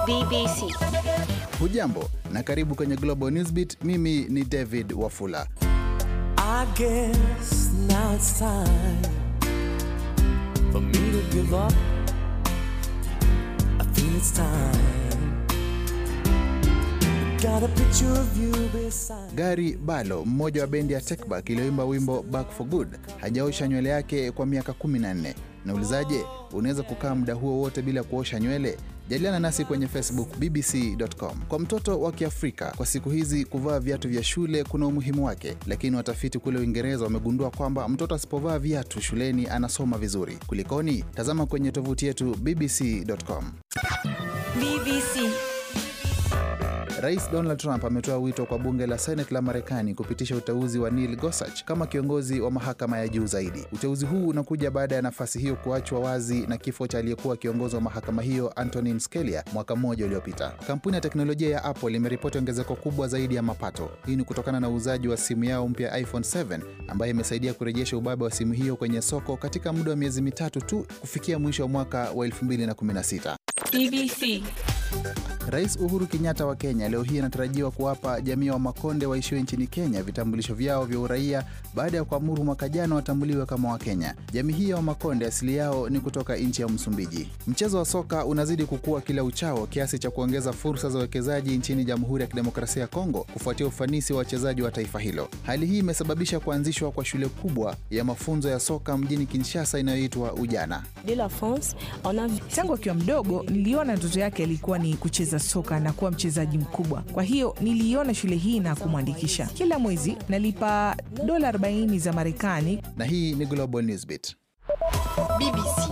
BBC. Hujambo na karibu kwenye Global Newsbeat. Mimi ni David Wafula. I guess now it's time for me to give up. I feel it's time. Got a picture of you beside. Gary Barlow, mmoja wa bendi ya Techback iliyoimba wimbo Back for Good, hajaosha nywele yake kwa miaka 14. Naulizaje, unaweza kukaa muda huo wote bila kuosha nywele? Jadiliana nasi kwenye Facebook bbc.com. Kwa mtoto wa Kiafrika kwa siku hizi kuvaa viatu vya shule kuna umuhimu wake, lakini watafiti kule Uingereza wamegundua kwamba mtoto asipovaa viatu shuleni anasoma vizuri. Kulikoni? Tazama kwenye tovuti yetu bbc.com. BBC. Rais Donald Trump ametoa wito kwa bunge la Senate la Marekani kupitisha uteuzi wa Neil Gorsuch kama kiongozi wa mahakama ya juu zaidi. Uteuzi huu unakuja baada ya nafasi hiyo kuachwa wazi na kifo cha aliyekuwa kiongozi wa mahakama hiyo Antonin Scalia mwaka mmoja uliopita. Kampuni ya teknolojia ya Apple imeripoti ongezeko kubwa zaidi ya mapato. Hii ni kutokana na uuzaji wa simu yao mpya iPhone 7 ambayo imesaidia kurejesha ubabe wa simu hiyo kwenye soko katika muda wa miezi mitatu tu kufikia mwisho wa mwaka wa 2016. BBC. Rais Uhuru Kenyatta wa Kenya leo hii anatarajiwa kuwapa jamii wa Makonde waishio nchini Kenya vitambulisho vyao vya uraia baada ya kuamuru mwaka jana watambuliwe kama Wakenya. Jamii hii ya Wamakonde asili yao ni kutoka nchi ya Msumbiji. Mchezo wa soka unazidi kukua kila uchao kiasi cha kuongeza fursa za uwekezaji nchini Jamhuri ya Kidemokrasia ya Kongo kufuatia ufanisi wa wachezaji wa taifa hilo. Hali hii imesababisha kuanzishwa kwa shule kubwa ya mafunzo ya soka mjini Kinshasa inayoitwa Ujana. de la France, on a vu Tangu akiwa mdogo niliona ndoto yake ilikuwa ni kucheza soka na kuwa mchezaji mkubwa. Kwa hiyo niliiona shule hii na kumwandikisha. Kila mwezi nalipa dola 40 za Marekani Na hii ni Global Newsbeat. BBC.